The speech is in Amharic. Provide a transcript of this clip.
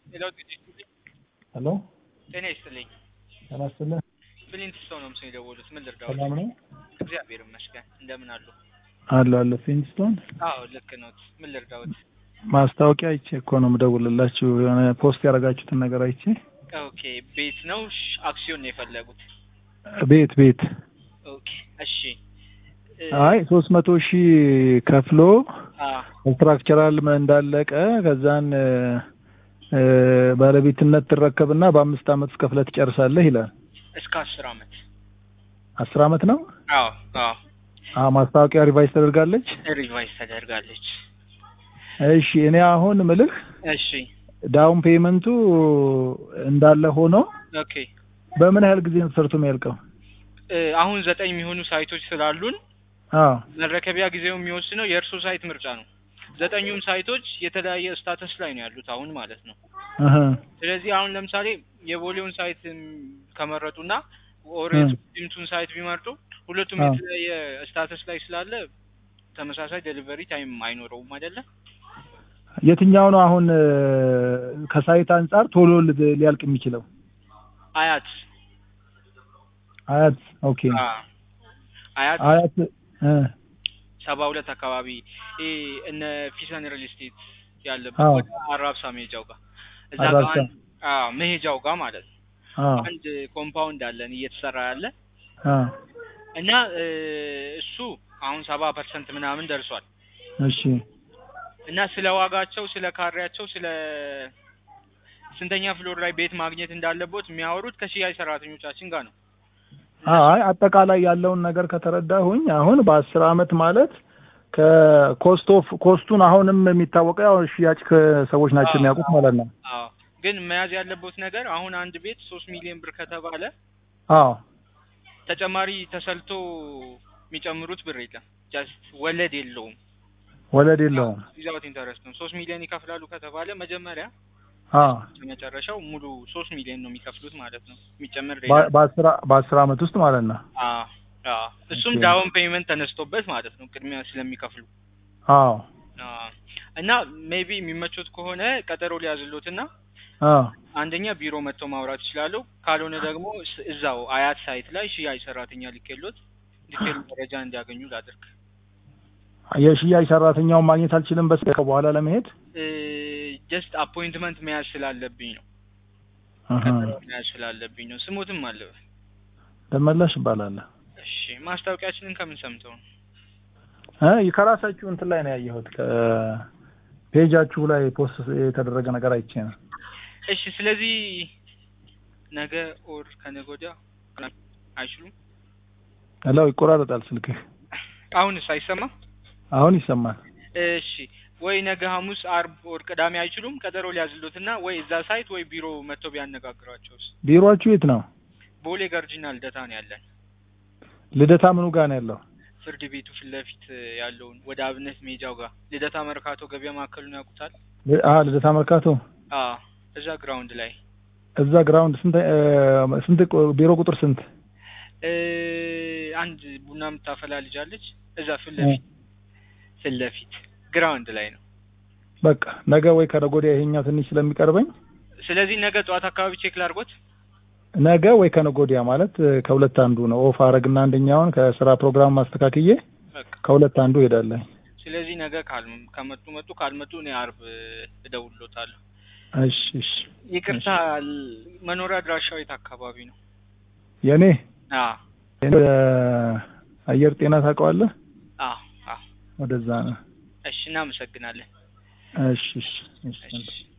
ሌላው ጤና ይስጥልኝ። ሄሎ ጤና ይስጥልኝ። ጤና ይስጥልኝ። ብሊንት ሰው ነው ምስል የደወሉት። ምን ልርዳዎት? ሰላም ነው እግዚአብሔር ይመስገን። እንደምን አሉ? አለ አለ ፊንስቶን አዎ ልክ ነዎት። ምን ልርዳዎት? ማስታወቂያ አይቼ እኮ ነው የምደውልላችሁ። የሆነ ፖስት ያደረጋችሁትን ነገር አይቼ ኦኬ ቤት ነው ሽ- አክሲዮን ነው የፈለጉት? ቤት ቤት ኦኬ እሺ። እ፣ አይ ሶስት መቶ ሺህ ከፍሎ አ ስትራክቸራል እንዳለቀ ከዛን እ፣ እ፣ ባለቤትነት ትረከብና በአምስት አመት ውስጥ ከፍለህ ትጨርሳለህ ይላል። እስከ አስር አመት አስር አመት ነው። አዎ አዎ አ ማስታወቂያ ሪቫይዝ ተደርጋለች። ሪቫይዝ ተደርጋለች። እሺ እኔ አሁን ምልህ እሺ ዳውን ፔመንቱ እንዳለ ሆኖ ኦኬ በምን ያህል ጊዜ ነው ተሰርቶ የሚያልቀው? እ፣ አሁን ዘጠኝ የሚሆኑ ሳይቶች ስላሉን አዎ መረከቢያ ጊዜው የሚወስነው የእርሶ ሳይት ምርጫ ነው። ዘጠኙም ሳይቶች የተለያየ ስታተስ ላይ ነው ያሉት አሁን ማለት ነው። እህ ስለዚህ አሁን ለምሳሌ የቦሌውን ሳይት ም፣ ከመረጡና እ። ኦሬንጅ ዲምቱን ሳይት ቢመርጡ ሁለቱም አዎ። የተለያየ ስታተስ ላይ ስላለ ተመሳሳይ ዴሊቨሪ ታይም አይኖረውም አይደለ? የትኛው ነው አሁን እ፣ ከሳይት አንጻር ቶሎ ል- ሊያልቅ የሚችለው? አያት አያት ኦኬ። አ፣ አያት አያት እ፣ ሰባ ሁለት አካባቢ ይሄ እነ ፊሰን ሪል ስቴት ያለበት አዎ። ወደ አራብሳ መሄጃው ጋር እዛ ጋር አራብሳ። አንድ አዎ መሄጃው ጋር ማለት ነው አዎ አንድ ኮምፓውንድ አለን እየተሰራ ያለ አዎ እና እ፣ እሱ አሁን ሰባ ፐርሰንት ምናምን ደርሷል እሺ እና ስለ ዋጋቸው ስለ ካሬያቸው ስለ ስንተኛ ፍሎር ላይ ቤት ማግኘት እንዳለቦት የሚያወሩት ከሽያጭ ሰራተኞቻችን ጋር ነው። አይ አጠቃላይ ያለውን ነገር ከተረዳሁኝ አሁን በአስር አመት ማለት ከኮስት ኦፍ ኮስቱን አሁንም የሚታወቀው ያው ሽያጭ ሰዎች ናቸው አዎ። የሚያውቁት ማለት ነው። አዎ ግን መያዝ ያለቦት ነገር አሁን አንድ ቤት ሶስት ሚሊዮን ብር ከተባለ አዎ ተጨማሪ ተሰልቶ የሚጨምሩት ብር የለም። ጀስት ወለድ የለውም። ወለድ የለውም። ዊዛውት ኢንተረስት ነው። ሶስት ሚሊዮን ይከፍላሉ ከተባለ መጀመሪያ አዎ መጨረሻው ሙሉ ሶስት ሚሊዮን ነው የሚከፍሉት ማለት ነው። የሚጨምር ሌላ በ- በአስር በአስር አመት ውስጥ ማለት ነው። አዎ አዎ እሱም ኦኬ። ዳውን ፔይመንት ተነስቶበት ማለት ነው ቅድሚያ ስለሚከፍሉ አዎ አዎ። እና ሜቢ የሚመቾት ከሆነ ቀጠሮ ሊያዝሎትና አዎ አንደኛ ቢሮ መጥተው ማውራት ይችላሉ። ካልሆነ ደግሞ ስ- እዛው አያት ሳይት ላይ ሽያጭ ሰራተኛ ሊኬሎት ዲቴል መረጃ እንዲያገኙ ላድርግ። የሽያጭ ሰራተኛውን ማግኘት አልችልም በስ በኋላ ለመሄድ ጀስት አፖይንትመንት መያዝ ስላለብኝ ነው። እህ። ቀጠሮ መያዝ ስላለብኝ ነው። ስሙትም አለ። ደመላሽ ይባላል። እሺ ማስታወቂያችንን ከምን ሰምተው ነው? እ ከራሳችሁ እንትን ላይ ነው ያየሁት ከፔጃችሁ ላይ ፖስት የተደረገ ነገር አይቼ ነው። እሺ ስለዚህ ነገ ኦር ከነገ ወዲያ አይችሉም? ሄሎ ይቆራረጣል ስልክህ። አሁንስ አይሰማም? አሁን ይሰማል። እሺ ወይ ነገ ሐሙስ፣ አርብ ወር ቅዳሜ አይችሉም? ቀጠሮ ሊያዝሉትና ወይ እዛ ሳይት ወይ ቢሮ መጥተው ቢያነጋግሯቸውስ? ቢሮአችሁ የት ነው? ቦሌ ገርጂና ልደታ ነው ያለን። ልደታ ምኑ ጋር ነው ያለው? ፍርድ ቤቱ ፊት ለፊት ያለውን ወደ አብነት ሜጃው ጋር ልደታ መርካቶ ገበያ ማዕከሉን ያውቁታል? ል- አ ልደታ መርካቶ አዎ እዛ ግራውንድ ላይ እዛ ግራውንድ ስንት እ፣ ስንት ቁ- ቢሮ ቁጥር ስንት? እ፣ አንድ ቡና የምታፈላ ልጅ አለች። እዛ ፊት ለፊት ፊት ለፊት ግራውንድ ላይ ነው። በቃ ነገ ወይ ከነገ ወዲያ ይሄኛው ትንሽ ስለሚቀርበኝ ስለዚህ ነገ ጠዋት አካባቢ ቼክ ላድርጎት። ነገ ወይ ከነገ ወዲያ ማለት እ፣ ከሁለት አንዱ ነው። ኦፍ አረግና አንደኛውን ከስራ ፕሮግራም ማስተካክዬ በቃ ከሁለት አንዱ ሄዳለሁ። ስለዚህ ነገ ካል ከመጡ መጡ፣ ካልመጡ እኔ አርብ እደውልሎታለሁ። እሺ እሺ። ይቅርታ ል- መኖሪያ አድራሻው የት አካባቢ ነው? የኔ አዎ የኔ እ፣ አየር ጤና ታውቀዋለህ? አዎ አዎ። ወደዛ ነው። እሺ እናመሰግናለን። እሺ እሺ እሺ። እሺ